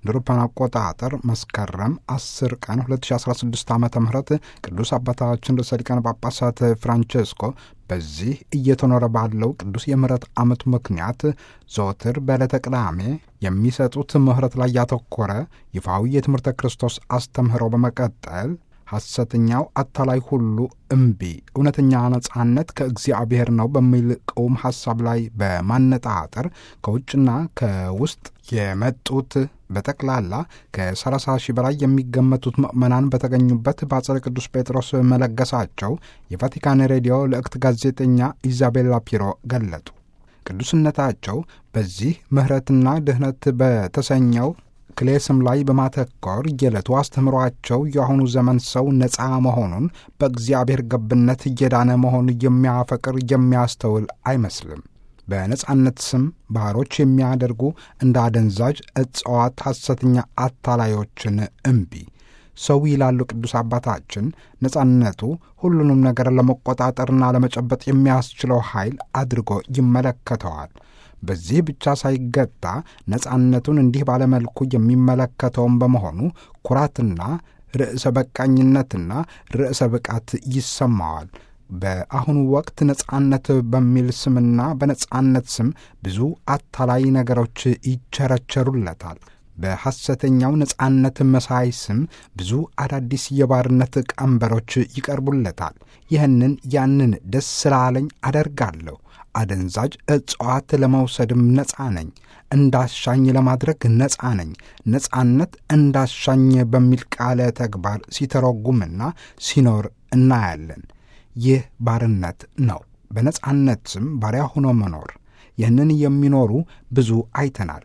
እንደ አውሮፓውያን አቆጣጠር መስከረም 10 ቀን 2016 ዓ ም ቅዱስ አባታችን ርዕሰ ሊቃነ ጳጳሳት ፍራንቼስኮ በዚህ እየተኖረ ባለው ቅዱስ የምህረት ዓመቱ ምክንያት ዘወትር በዕለተ ቅዳሜ የሚሰጡት ምህረት ላይ ያተኮረ ይፋዊ የትምህርተ ክርስቶስ አስተምህሮ በመቀጠል ሐሰተኛው አታላይ ሁሉ እምቢ፣ እውነተኛ ነጻነት ከእግዚአብሔር ነው በሚል ቅውም ሐሳብ ላይ በማነጣጠር ከውጭና ከውስጥ የመጡት በጠቅላላ ከ30 ሺህ በላይ የሚገመቱት ምዕመናን በተገኙበት በአጸደ ቅዱስ ጴጥሮስ መለገሳቸው የቫቲካን ሬዲዮ ልዕክት ጋዜጠኛ ኢዛቤላ ፒሮ ገለጡ። ቅዱስነታቸው በዚህ ምሕረትና ድኅነት በተሰኘው ክሌ ስም ላይ በማተኮር የዕለቱ አስተምሯቸው የአሁኑ ዘመን ሰው ነፃ መሆኑን በእግዚአብሔር ገብነት እየዳነ መሆኑን የሚያፈቅር የሚያስተውል አይመስልም። በነጻነት ስም ባሮች የሚያደርጉ እንደ አደንዛዥ እጽዋት ሐሰተኛ አታላዮችን እምቢ ሰው ይላሉ ቅዱስ አባታችን ነጻነቱ ሁሉንም ነገር ለመቆጣጠርና ለመጨበጥ የሚያስችለው ኃይል አድርጎ ይመለከተዋል። በዚህ ብቻ ሳይገታ ነጻነቱን እንዲህ ባለመልኩ የሚመለከተውን በመሆኑ ኩራትና ርዕሰ በቃኝነትና ርዕሰ ብቃት ይሰማዋል። በአሁኑ ወቅት ነጻነት በሚል ስምና በነጻነት ስም ብዙ አታላይ ነገሮች ይቸረቸሩለታል። በሐሰተኛው ነጻነት መሳይ ስም ብዙ አዳዲስ የባርነት ቀንበሮች ይቀርቡለታል። ይህንን ያንን ደስ ስላለኝ አደርጋለሁ አደንዛዥ እጽዋት ለመውሰድም ነፃ ነኝ፣ እንዳሻኝ ለማድረግ ነፃ ነኝ። ነፃነት እንዳሻኝ በሚል ቃለ ተግባር ሲተረጉምና ሲኖር እናያለን። ይህ ባርነት ነው። በነፃነት ስም ባሪያ ሆኖ መኖር። ይህንን የሚኖሩ ብዙ አይተናል።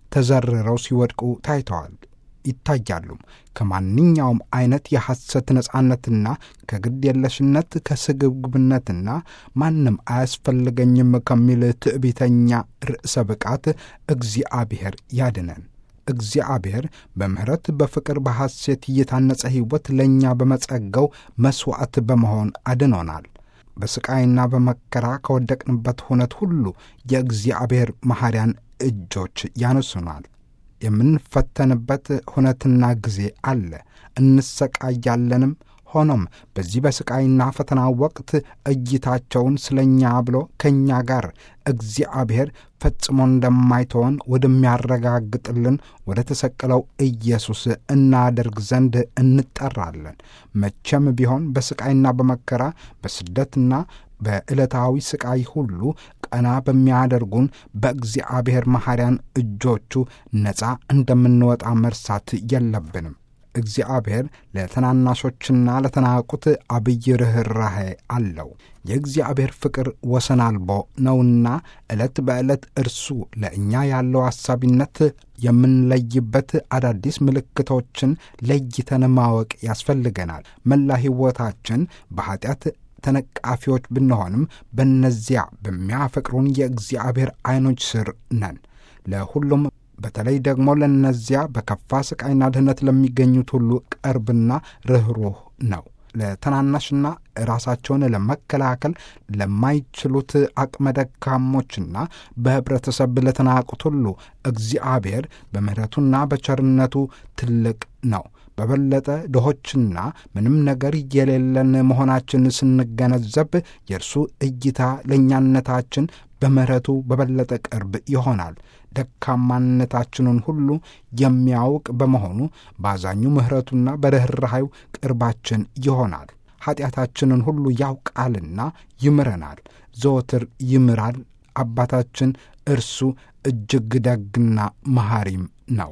ተዘርረው ሲወድቁ ታይተዋል ይታያሉም። ከማንኛውም አይነት የሐሰት ነጻነትና ከግድ የለሽነት ከስግብግብነትና ማንም አያስፈልገኝም ከሚል ትዕቢተኛ ርዕሰ ብቃት እግዚአብሔር ያድነን። እግዚአብሔር በምሕረት በፍቅር በሐሴት እየታነጸ ሕይወት ለእኛ በመጸገው መሥዋዕት በመሆን አድኖናል። በሥቃይና በመከራ ከወደቅንበት ሁነት ሁሉ የእግዚአብሔር መሐሪያን እጆች ያነሱናል። የምንፈተንበት ሁነትና ጊዜ አለ፣ እንሰቃያለንም። ሆኖም በዚህ በሥቃይና ፈተና ወቅት እይታቸውን ስለ እኛ ብሎ ከእኛ ጋር እግዚአብሔር ፈጽሞ እንደማይተወን ወደሚያረጋግጥልን ወደ ተሰቀለው ኢየሱስ እናደርግ ዘንድ እንጠራለን። መቼም ቢሆን በሥቃይና በመከራ በስደትና በዕለታዊ ሥቃይ ሁሉ ቀና በሚያደርጉን በእግዚአብሔር መሐሪያን እጆቹ ነፃ እንደምንወጣ መርሳት የለብንም። እግዚአብሔር ለተናናሾችና ለተናቁት አብይ ርኅራኄ አለው። የእግዚአብሔር ፍቅር ወሰን አልቦ ነውና ዕለት በዕለት እርሱ ለእኛ ያለው አሳቢነት የምንለይበት አዳዲስ ምልክቶችን ለይተን ማወቅ ያስፈልገናል። መላ ሕይወታችን በኀጢአት ተነቃፊዎች ብንሆንም በእነዚያ በሚያፈቅሩን የእግዚአብሔር ዐይኖች ስር ነን። ለሁሉም በተለይ ደግሞ ለእነዚያ በከፋ ሥቃይና ድህነት ለሚገኙት ሁሉ ቅርብና ርኅሩህ ነው። ለተናናሽና ራሳቸውን ለመከላከል ለማይችሉት አቅመ ደካሞችና በኅብረተሰብ ለተናቁት ሁሉ እግዚአብሔር በምሕረቱና በቸርነቱ ትልቅ ነው። በበለጠ ድሆችና ምንም ነገር የሌለን መሆናችን ስንገነዘብ የእርሱ እይታ ለእኛነታችን በምሕረቱ በበለጠ ቅርብ ይሆናል። ደካማነታችንን ሁሉ የሚያውቅ በመሆኑ በአዛኙ ምሕረቱና በርኅራኄው ቅርባችን ይሆናል። ኀጢአታችንን ሁሉ ያውቃልና ይምረናል። ዘወትር ይምራል። አባታችን እርሱ እጅግ ደግና መሐሪም ነው።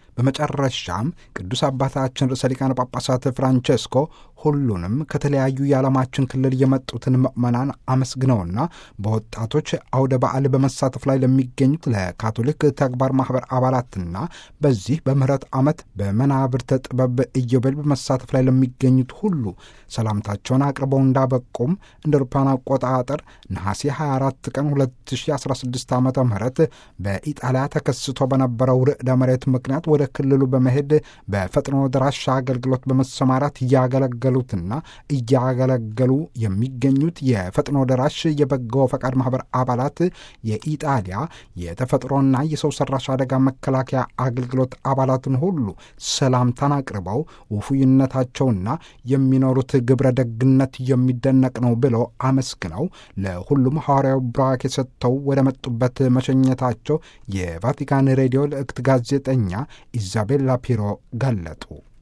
በመጨረሻም ቅዱስ አባታችን ርዕሰ ሊቃነ ጳጳሳት ፍራንቼስኮ ሁሉንም ከተለያዩ የዓለማችን ክልል የመጡትን ምዕመናን አመስግነውና በወጣቶች አውደ በዓል በመሳተፍ ላይ ለሚገኙት ለካቶሊክ ተግባር ማኅበር አባላትና በዚህ በምህረት ዓመት በመናብርተ ጥበብ ኢዮቤል በመሳተፍ ላይ ለሚገኙት ሁሉ ሰላምታቸውን አቅርበው እንዳበቁም እንደ አውሮፓውያን አቆጣጠር ነሐሴ 24 ቀን 2016 ዓ ም በኢጣሊያ ተከስቶ በነበረው ርዕደ መሬት ምክንያት ወደ ወደ ክልሉ በመሄድ በፈጥኖ ደራሽ አገልግሎት በመሰማራት እያገለገሉትና እያገለገሉ የሚገኙት የፈጥኖ ደራሽ የበጎ ፈቃድ ማህበር አባላት የኢጣሊያ የተፈጥሮና የሰው ሰራሽ አደጋ መከላከያ አገልግሎት አባላትን ሁሉ ሰላምታን አቅርበው ውፉይነታቸውና የሚኖሩት ግብረ ደግነት የሚደነቅ ነው ብለው አመስግነው ለሁሉም ሐዋርያው ብራክ የሰጥተው ወደ መጡበት መሸኘታቸው የቫቲካን ሬዲዮ ልዕክት ጋዜጠኛ ኢዛቤላ ፒሮ ገለጡ።